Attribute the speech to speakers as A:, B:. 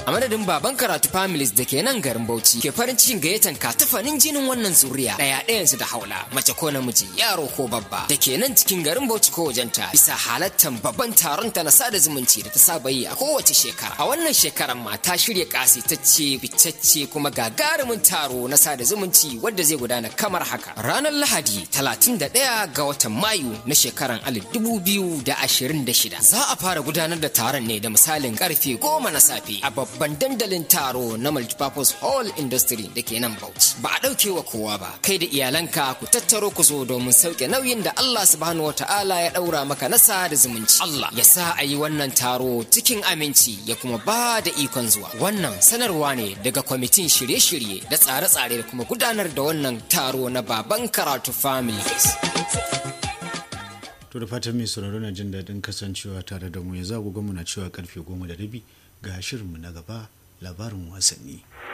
A: A madadin baban karatu families da ke nan garin Bauchi ke farin cikin gayyatan katafanin jinin wannan zuriya ɗaya ɗayansu da haula mace ko namiji yaro ko babba da ke nan cikin garin Bauchi ko wajenta bisa halattan babban taron ta na sada zumunci da ta saba yi a kowace shekara. A wannan shekarar ma ta shirya kasitacce bitacce kuma gagarumin taro na sada zumunci wadda zai gudana kamar haka. Ranar Lahadi 31 ga watan Mayu na shekarar 2026 za a fara gudanar da taron ne da misalin karfe goma na safe a babban dandalin taro na multipurpose hall industry da ke nan Bauchi. Ba a ɗauke wa kowa ba, kai da iyalanka ku tattaro ku zo domin sauke nauyin da Allah subhanahu wa ta'ala ya ɗaura maka na sada zumunci. Allah ya sa a yi wannan taro cikin aminci ya kuma ba da ikon zuwa. Wannan sanarwa ne daga kwamitin shirye-shirye da tsare-tsare da kuma gudanar da wannan taro na baban karatu families.
B: To da fatan mai sauraro na jin daɗin kasancewa tare da mu ya zagu mu na cewa karfe goma da rabi ga shirinmu na gaba labarin wasanni.